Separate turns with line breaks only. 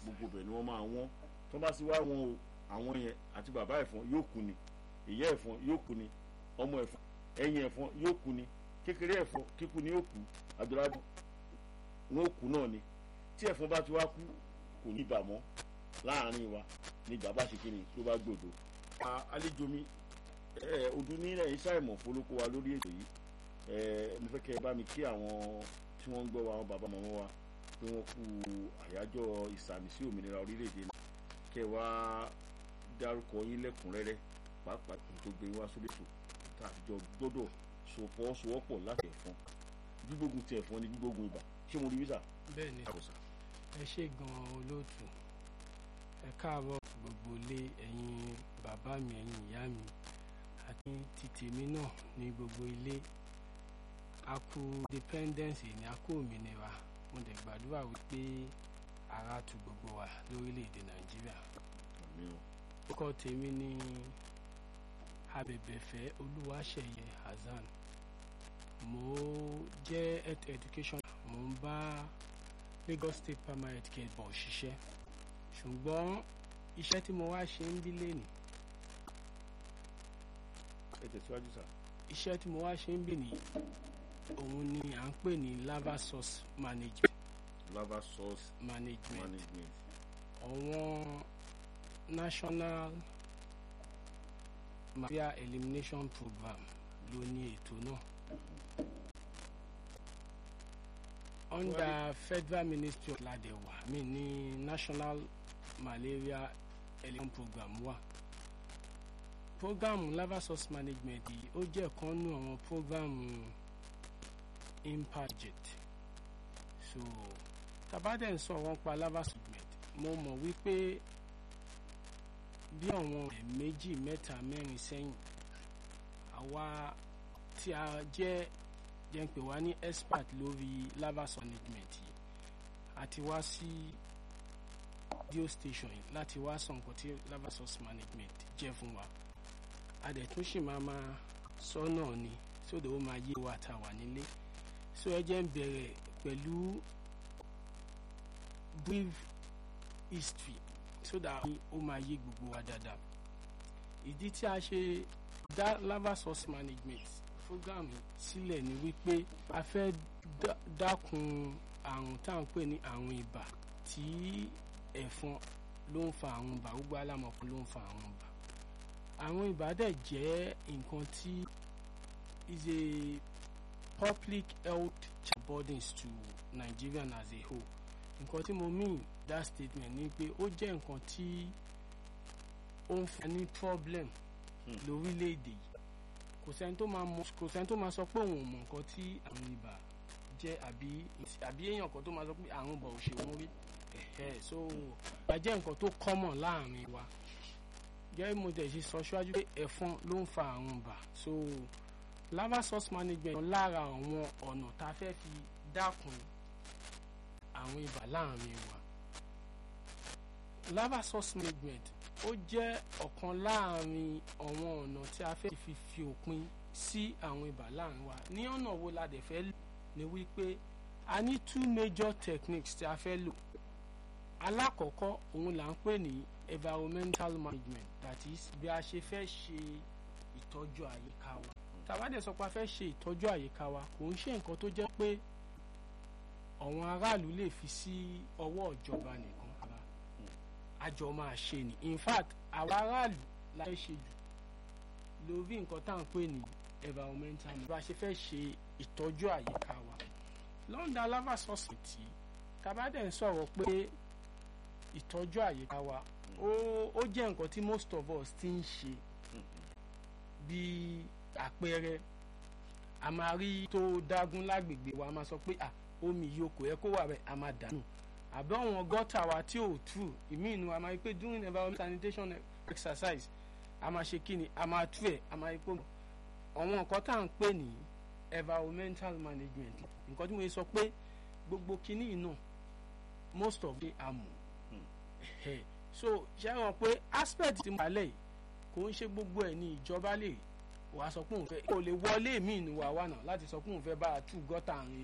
gbogbo bẹ̀ ni wọ́n máa wọ́n tó bá sì wá wọn o àwọn yẹn àti bàbá ẹ̀fọn yóò kú ni ìyá ẹ̀fọn yóò kú ni ọmọ ẹ̀fọn ẹ̀yìn ẹ̀fọn yóò kú ni kékeré ẹ̀fọn kíkú ni yóò kú àdúrádùn wọn ò kú náà ni tí ẹ̀fọn bá ti wá kú kò ní bà mọ́ láàrin wa ní ìjà bá ṣe kí ni tó bá gbòdo. àlejò mi ọdún nílẹ̀ iṣẹ́ ìmọ̀ fọlọ́kọ wa lórí ètò yìí mo fẹ́ kẹ́ ẹ bá mi kí àwọn tí wọ́n ń gbọ́ wa àwọn bàbá màmá wa pé wọ́n kú àyájọ́ ìsàmì sí òmìnira orílẹ̀-èdè náà kẹ́ ẹ wá dárúkọ yín lẹ́kùnrẹ́rẹ́ pàápàá tó gbé wá sórí ètò tàbíjọ gbọ́dọ̀ sopọ̀ sowọ́pọ̀ láti ẹ̀fọn gbígbógun ti ẹ̀fọn ni gbígbógun ibà ṣé mo rí wíṣà.
bẹ́ẹ̀ni ẹ ṣe gan-an olóòtú ẹ káàárọ̀ gbogbo ilé ẹ̀yin bàbá mi ẹ̀yin ìyá mi àti ti tèmi náà ní gbogbo ilé a kú independence ní a kú òmìnira mo dẹ̀ gbàdúrà wípé ara tu gbogbo wa lórílẹ̀‐èdè nàìjíríà orúkọ tèmi ní abẹ̀bẹ̀fẹ́ olúwaṣeyẹ hasan mo jẹ́ health education mo ń bá lagos state primary health care board ṣiṣẹ́ ṣùgbọ́n iṣẹ́ tí mo wá ṣe ń bí lẹ́nì.
ẹ tẹ̀síwájú sá.
iṣẹ́ tí mo wá ṣe ń bí ní òun ni à ń pè ní lava source management.
lava source
management.
management.
àwọn national malaria elimination program ló ní ètò náà. under federal ministry of ladewa mi ní national malaria elimination program wà program lava source management yìí ó jẹ́ kan nú àwọn program impact so tabadẹ ń sọ̀rọ̀ pa lava source management mo mọ̀ wípé bí àwọn méjì mẹ́ta mẹ́rin sẹ́yìn àwa tí a jẹ́ jẹ́ ń pè wá ní expert lórí lava source management yìí àti wá sí radio station yìí láti wá sọ nǹkan tí lava source management jẹ́ fún wa a dẹ̀ tún sì máa máa sọ náà ni sódò ó máa yé wa tá a wà nílé so ẹ jẹ́ ń bẹ̀rẹ̀ pẹ̀lú brief history so that ó máa yé gbogbo wa dáadáa ìdí tí a ṣe dá lava source management program sílẹ̀ ni wípé a fẹ́ dákun àrùn tá à ń pè ní àrùn ibà tí ẹ̀fọn ló ń fa àrùn ibà gbogbo alámọ̀kú ló ń fa àrùn ibà àrùn ibà dẹ̀ jẹ́ nǹkan tí is a public health burdens to Nigerian as a whole nǹkan tí mo mean that statement ni pé ó jẹ́ nǹkan tí ó ń fa ní problem lórílẹ̀‐èdè yìí kò sẹ́ni tó máa mọ kò sẹ́ni tó máa sọ pé òun ò mọ nǹkan tí àrùn ibà jẹ́ àbí àbí èèyàn kan tó máa sọ pé àrùn ibà ò ṣe wọ́n rí ẹ̀hẹ́ so ibà jẹ́ nǹkan tó common láàrin wa gẹ́gẹ́ mo tẹ̀ ṣe sọ ṣáájú pé ẹ̀fọn ló ń fa àrùn ibà so lava source management lára àwọn ọ̀nà tá a fẹ́ fi dákun àrùn ibà láàrin wa lava source management ó jẹ́ ọ̀kan láàrin àwọn ọ̀nà tí a fẹ́ fi fi òpin sí àwọn ibà láàrin wa ní ọ̀nà wo la dẹ̀ fẹ́ lò ní wípé a ní two major techniques tí a fẹ́ lò alákọ̀ọ́kọ́ òun là ń pè ní environmental management that is bí a ṣe fẹ́ ṣe ìtọ́jú àyíká wa tàbá dẹ̀ sọ pé a fẹ́ ṣe ìtọ́jú àyíká wa kò ń ṣe nǹkan tó jẹ́ pé àwọn aráàlú lè fi sí ọwọ́ ìjọba nìkan àjọ máa ṣe ni in fact àwọn aráàlú la fẹ́ ṣe jù lórí nǹkan tá à ń pè ní environmental bá a ṣe fẹ́ ṣe ìtọ́jú àyíká wa lọ́ndà lava society tabadẹ̀ ń sọ̀rọ̀ pé ìtọ́jú àyíká wa ó jẹ́ nǹkan tí most of us ti ń ṣe bí àpẹẹrẹ a máa rí tó dágún lágbègbè wa a máa sọ pé omi yìí kò yẹ kó wà bẹ́ẹ̀ a máa dànù àbí àwọn gọ́tà wa tí ò tú ìmí inú a máa rí pé during environment sanitation exercise a máa ṣe kíni a máa tú ẹ̀ a máa rí pé àwọn nǹkan tá à ń pè ní environmental management nǹkan tí mo sọ pé gbogbo kíní náà most of the amọ̀ so ṣe hàn pé aspect tí mo kà lẹ́yìn kò ń ṣe gbogbo ẹ̀ ní ìjọba lè wàá sọ pé òun fẹ́ kò lè wọlé mí inú wa wà náà láti sọ pé òun fẹ́ bá a tú gọ́tà àárín